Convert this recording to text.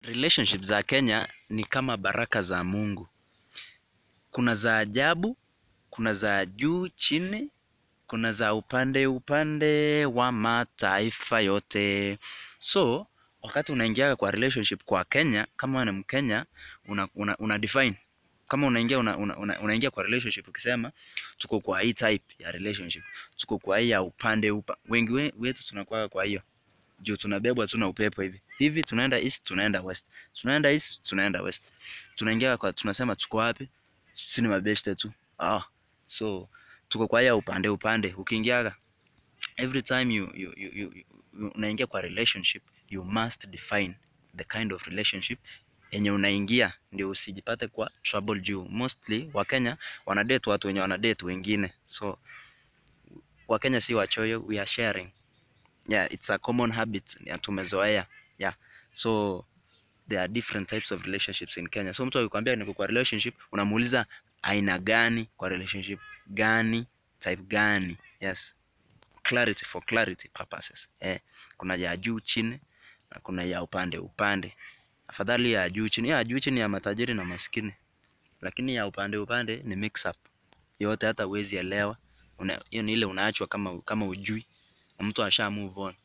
Relationship za Kenya ni kama baraka za Mungu. Kuna za ajabu, kuna za juu chini, kuna za upande upande wa mataifa yote. So, wakati unaingia kwa relationship kwa Kenya, kama wewe ni Mkenya, una, una, una define. Kama unaingia una, una, una, unaingia kwa relationship ukisema tuko kwa hii type ya relationship, tuko kwa hii ya upande upa. Wengi we- wetu tunakuwa kwa hiyo juu tunabebwa tu na upepo hivi hivi, tunaenda east, tunaenda west, tunaenda east, tunaenda west, tunaingia kwa, tunasema tuko wapi? Sisi ni mabeshte tu ah, so tuko kwa hiyo upande upande. Ukiingiaga every time you, you, you, you, you unaingia kwa relationship you must define the kind of relationship yenye unaingia, ndio usijipate kwa trouble juu mostly Wakenya wanadate watu wenye wanadate wengine, so Wakenya si wachoyo, we are sharing yeah, it's a common habit ya tumezoea yeah, so there are different types of relationships in Kenya. So mtu akikwambia niko kwa relationship, unamuuliza aina gani kwa relationship gani, type gani? Yes, clarity for clarity purposes. Eh, kuna ya juu chini na kuna ya upande upande. Afadhali ya juu chini, ya juu chini ya matajiri na maskini, lakini ya upande upande ni mix up yote, hata uwezi elewa. Una- Hiyo ni ile unaachwa kama kama ujui na mtu asha move on.